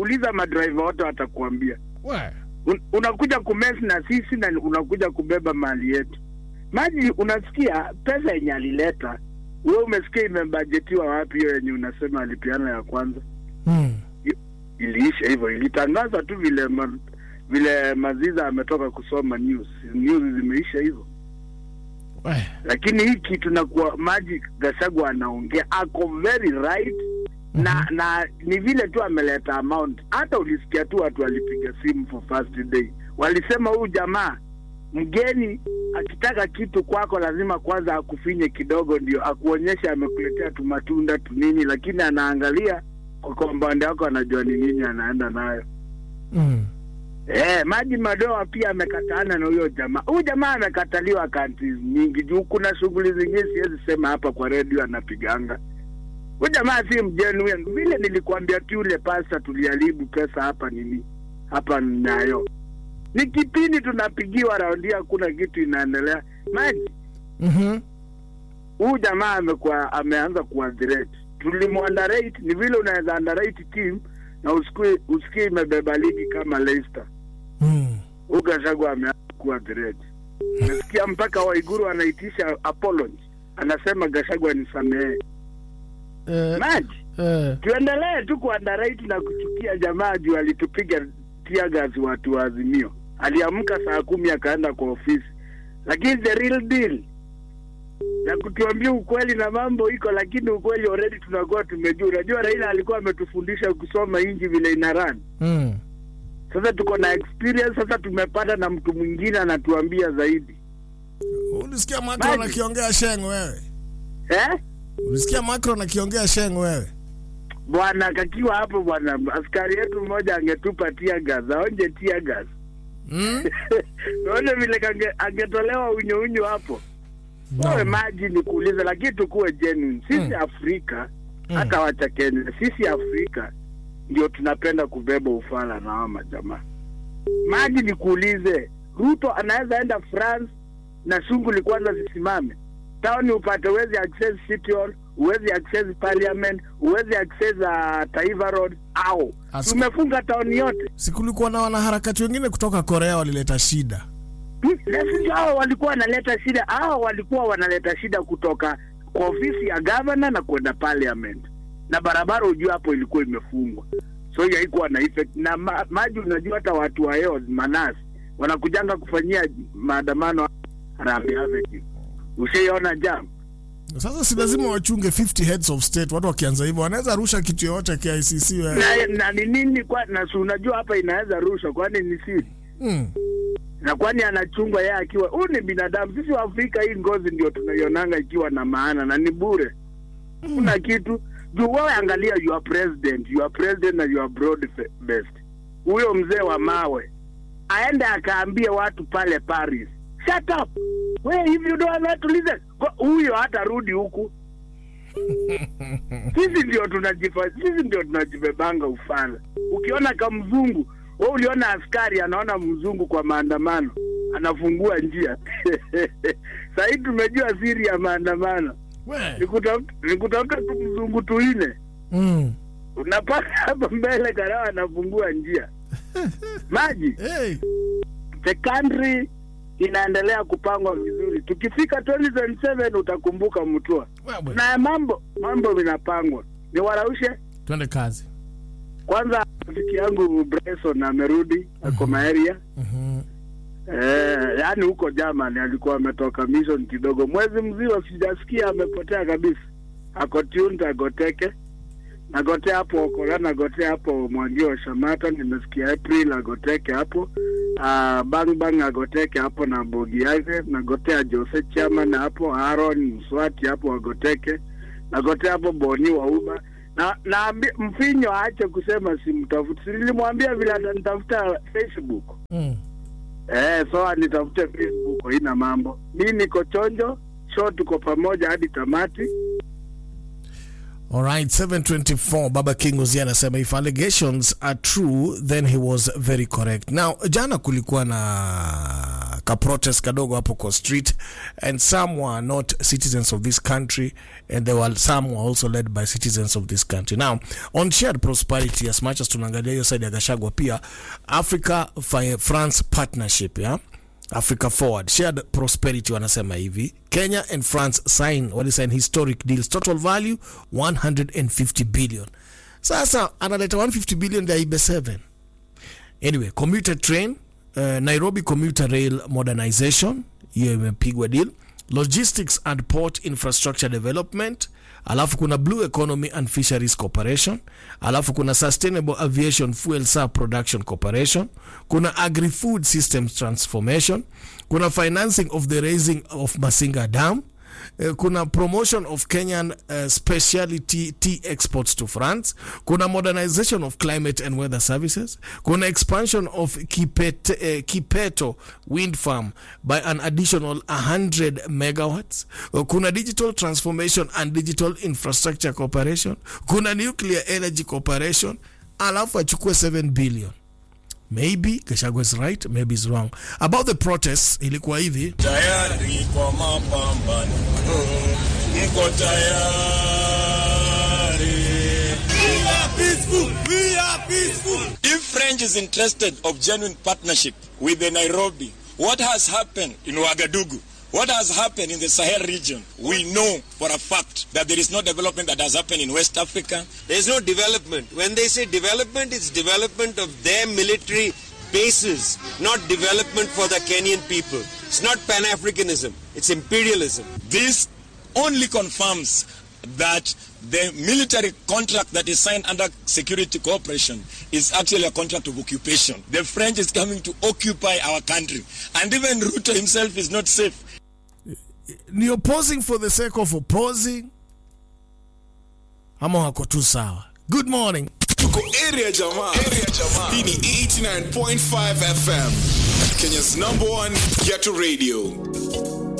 uliza madriver wote watakuambia We. Un, unakuja kumesi na sisi na unakuja kubeba mali yetu. Maji unasikia pesa yenye alileta wewe, umesikia imebajetiwa wapi? Hiyo yenye unasema alipiana ya kwanza Mm. iliisha hivyo, ilitangazwa tu vile ma, vile Maziza ametoka kusoma news, news zimeisha hivyo. We. Lakini hii kitu na kuwa Maji Gachagua anaongea ako very right na na ni vile tu ameleta amount. Hata ulisikia tu watu walipiga simu for first day, walisema huyu jamaa mgeni akitaka kitu kwako lazima kwanza akufinye kidogo, ndio akuonyeshe amekuletea tu matunda tu nini, lakini anaangalia kwa compound yako, anajua ni nini anaenda nayo. Mm. Eh, Maji Madoa pia amekataana na huyo jamaa. Huyu jamaa amekataliwa kanti nyingi juu kuna shughuli zingine siwezi sema hapa kwa redio anapiganga. Huyu jamaa si mgenuine. Vile nilikwambia tu yule pasta tuliharibu pesa hapa nini? Hapa nayo. Ni kipindi tunapigiwa raundi hakuna kitu inaendelea. Maji Mhm. huyu jamaa amekuwa ameanza kuadhirate. Tulimuunderrate, ni vile unaweza underrate team na usikue usikie imebeba ligi kama Leicester. Mm. Huyu Gachagua ameanza kuwa threat. Nasikia mpaka Waiguru anaitisha apology, anasema Gachagua nisamehe. Eh, Maji, eh. tuendelee tu kuandarate na kuchukia jamaa juu alitupiga tear gas watu wa Azimio. Aliamka saa kumi akaenda kwa ofisi, lakini the real deal ya kutuambia ukweli na mambo iko, lakini ukweli already tunakuwa tumejua. Unajua Raila alikuwa ametufundisha kusoma inji vile ina run. Mm. Sasa tuko na experience, sasa tumepata na mtu mwingine anatuambia zaidi Ulisikia Macron Maji. akiongea sheng wewe? eh? Ulisikia Macron akiongea sheng wewe? Bwana kakiwa hapo bwana, askari yetu mmoja angetupa tia gas, aonje tia gas Mm? naone vile kange, angetolewa unyo unyo hapo wewe maji ni kuuliza, lakini tukuwe genuine. Sisi Mm. Afrika Mm. hata wacha Kenya, sisi Afrika ndio tunapenda kubeba ufala na hawa majamaa. Maji ni kuulize, Ruto anaweza enda France na shughuli kwanza zisimame taoni, upate uwezi access City Hall, uwezi access Parliament, uwezi access uh, Taifa Road au As- tumefunga taoni yote. Sikulikuwa na wanaharakati wengine kutoka Korea walileta shida. Hmm, na sisi hao walikuwa wanaleta shida, hao walikuwa wanaleta shida kutoka kwa ofisi ya gavana na kwenda parliament, na barabara ujua hapo ilikuwa imefungwa, so hiyo haikuwa na effect. Na ma, maji, unajua hata watu wa Yos Manasi wanakujanga kufanyia maandamano Harambee Avenue, ushaiona jam Sasa si lazima wachunge 50 heads of state. Watu wakianza hivyo wanaweza rusha kitu yoyote KICC wewe. na, na ni nini kwa na si unajua hapa inaweza rushwa, kwani ni siri Mm. na kwani anachungwa yeye akiwa huyu ni binadamu. Sisi wa Afrika hii ngozi ndio tunaionanga ikiwa na maana na ni bure, kuna kitu juu. Wewe angalia, you are president, you are president na you are broad fe- based. Huyo mzee wa mawe aende akaambie watu pale Paris, shut up we, if you don't want to listen, Go- huyo hatarudi huku. Sisi ndio tunajifa, sisi ndio tunajibebanga ufala. Ukiona kamzungu wewe uliona askari anaona mzungu kwa maandamano anafungua njia sahii tumejua siri ya maandamano We. ni kutafuta ni kutafuta tu mzungu tuine Mm. unapata hapa mbele karawa anafungua njia maji Hey. the country inaendelea kupangwa vizuri tukifika 2027 utakumbuka mtua Wewe. na mambo mambo vinapangwa ni waraushe Twende kazi. kwanza rafiki yangu Bryson amerudi ako maeria Mhm. Eh, yaani huko Germany alikuwa ametoka mission kidogo, mwezi mzima sijasikia, amepotea kabisa. Ako tuned agoteke nagotea hapo Okola, nagotea hapo Mwangio Shamata, nimesikia April agoteke hapo uh, bang bang agoteke hapo na bogi yake, nagotea Jose Chairman hapo, Aaron Mswati hapo agoteke, nagotea hapo Boni wa Uba na na mfinyo aache kusema simtafuti, nilimwambia vile atanitafuta Facebook Mm. Eh, so anitafute Facebook, haina mambo. Mi niko chonjo, so tuko pamoja hadi tamati. All right, 724 Baba King Uzi anasema if allegations are true then he was very correct. Now jana kulikuwa na ka protest kadogo hapo kwa street and some were not citizens of this country and there were some were also led by citizens of this country now on shared prosperity as much as tunaangalia hiyo side ya gashagwa pia africa Fi- france partnership yeah? africa forward shared prosperity wanasema hivi kenya and france sign walisign historic deals total value 150 billion sasa analeta 150 billion ya ibe 7 anyway commuter train uh, nairobi commuter rail modernization hiyo imepigwa deal logistics and port infrastructure development alafu kuna blue economy and fisheries corporation alafu kuna sustainable aviation fuel sub production corporation kuna agri food systems transformation kuna financing of the raising of masinga dam Eh, kuna promotion of kenyan uh, speciality tea exports to france kuna modernization of climate and weather services kuna expansion of Kipete, uh, kipeto wind farm by an additional 100 megawatts Uh, kuna digital transformation and digital infrastructure corporation kuna nuclear energy corporation alafu achukue 7 billion maybe Gachagua is right maybe is wrong about the protests ilikuwa hivi tayari kwa mapambano, mko tayari? We are peaceful. We are peaceful. If French is interested of genuine partnership with the Nairobi, what has happened in Ouagadougou? What has happened in the Sahel region? We know for a fact that there is no development that has happened in West Africa. There's no development. When they say development, it's development of their military bases, not development for the Kenyan people. It's not Pan Africanism, it's imperialism. This only confirms that the military contract that is signed under security cooperation is actually a contract of occupation. The French is coming to occupy our country. And even Ruto himself is not safe. ni opposing for the sake of opposing ama wako tu sawa good morning Tuko area jamaa. Area jamaa. Hii ni 89.5 FM. Kenya's number one ghetto radio.